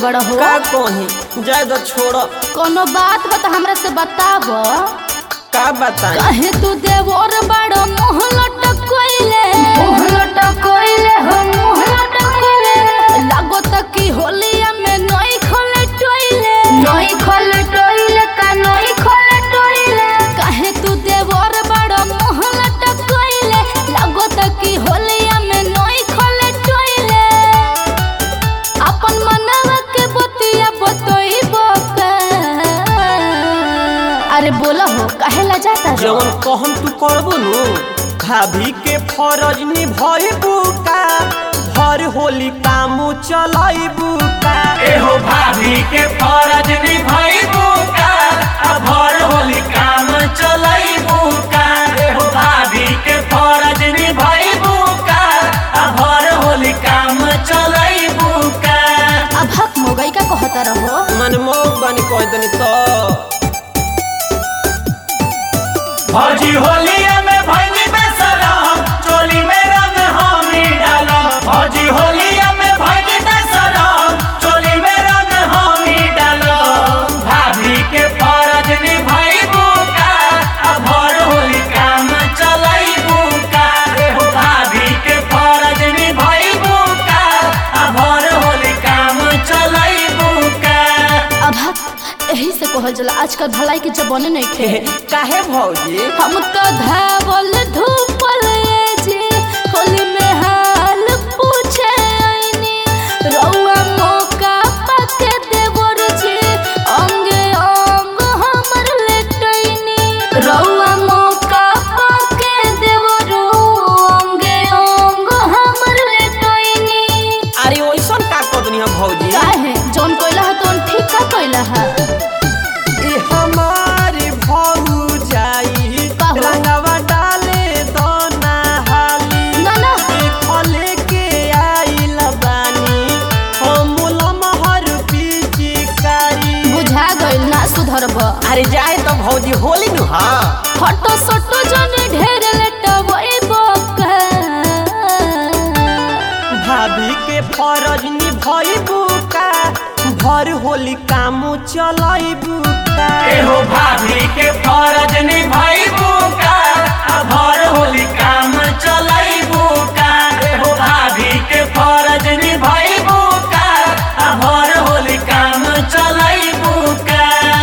बड़ा हो का कही जाए तो छोड़ कोनो बात बता हमरा से बताब का बताई कहे तू देवर बड़ो मुँह लटकोइले मुँह लटकोइले हो मुँह लटकोइले लागो तक की होलिया में नई खोले टोइले नई खोले टोइले का नई खोले टोइले कहे तू देवर बड़ो मुँह लटकोइले लागो तक की होलिया में नई खोले टोइले अपन मनवा के बतिया बतोई बोका अरे बोला हो काहे ला जाता रे? जवन कहम तू करबो नु भाभी के फरज निभइबू का भर होली कामू चलाइबू का एहो भाभी के फरज निभाइबू का आ भर होली काम चलाइबू का एहो भाभी के फरज निभाइबू का आ भर होली काम चलाइबू का अब हक मोगई का कहता रहो मन मोग बनी कह दनी तो भौजी होलिया में भैली बेसरम चोली में रंग हमी डालम भौजी होलिया में भैली बेसरम चोली में रंग हमी डालम भाभी के फरज निभाइबू का आ भर होली काम चलाइबू का एहो भाभी के फरज निभाइबू का आ भर होली काम चलाइबू का अब हक यही से कहल जला आजकल भलाई के जमाने नहीं खे काहे भौजी हम तो धावल धूपल जी होली में हाल पूछे आईनी रउआ मौका पाके देवर जी अंगे अंग हमर लेटैनी रउआ मौका पाके देवर अंगे अंग हमर लेटैनी अरे ओइसन का कह दनी हम भौजी काहे जौन कोइला है तौन ठीक का कोइला है ई हमारी भौजाई का हो? रंगवा डाले दोना हाली ना ना देखले के आइल बानी हम लमहर पिचकारी बुझा गइल ना सुधरब अरे जाए तो भौजी होली नु हाँ फटो सटो जने ढेर लेटवई बोका भाभी के फरज निभइबू का भर होली कामू चलाइबू का एहो भाभी के फरज निभाइबू का आ भर होली काम चलाइबू का एहो भाभी के फरज निभाइबू का आ भर होली काम चलाइबू का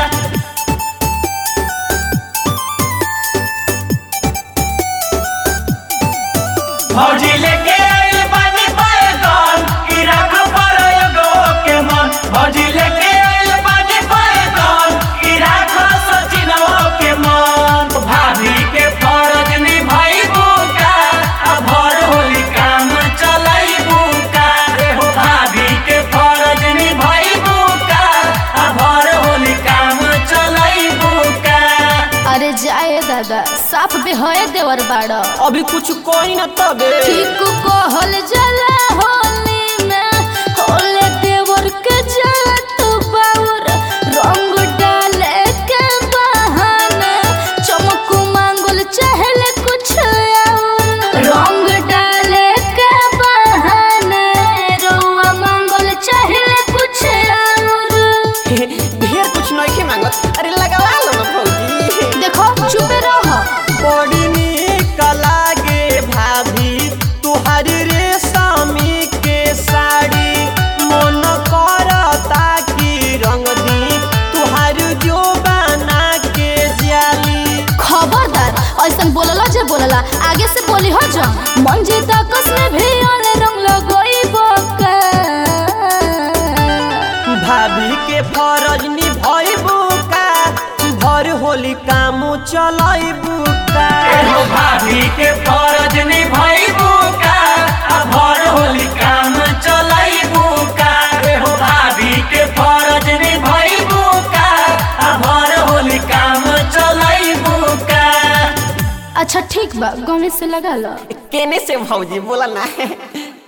भौजी लेके आइल बानी बैगन की राख पर एगो के मन भौजी लेके आइल बानी बैगन की राख सचिनवा के मन भाभी के फरज निभाइबू का आ भर होली काम चलाइबू का एहो भाभी के फरज निभाइबू का आ भर होली काम चलाइबू का अरे जाए दादा साफ बेहए देवर बाड़ अभी कुछ कोई न तबे ठीक कहल जला होली में होले देवर के जात बाउर रंग डाले के बहाने चमक मांगल चहले कुछ और रंग डाले के बहाने रउआ मांगल चहले कुछ और ढेर कुछ नहीं मांगत अरे लगवा लो ना भौजी देखो चुप रहो बड़ी नीक लागे भाभी तुहार रेशमी के साड़ी मन करता कि रंग दी तुहार जो बना के जाली खबरदार ऐसन बोलला जे बोलला आगे से बोली हो जा मन जी तकस में भी अरे रंग लगोई बोका भाभी के फरज निभइबू का भर होली कामू चलाइबू का एहो भाभी के फरज निभाइबू का आ भर होली काम चलाइबू का एहो भाभी के फरज निभाइबू का आ भर होली काम चलाइबू का अच्छा ठीक बा गमे से लगा लो केने से भौजी बोला ना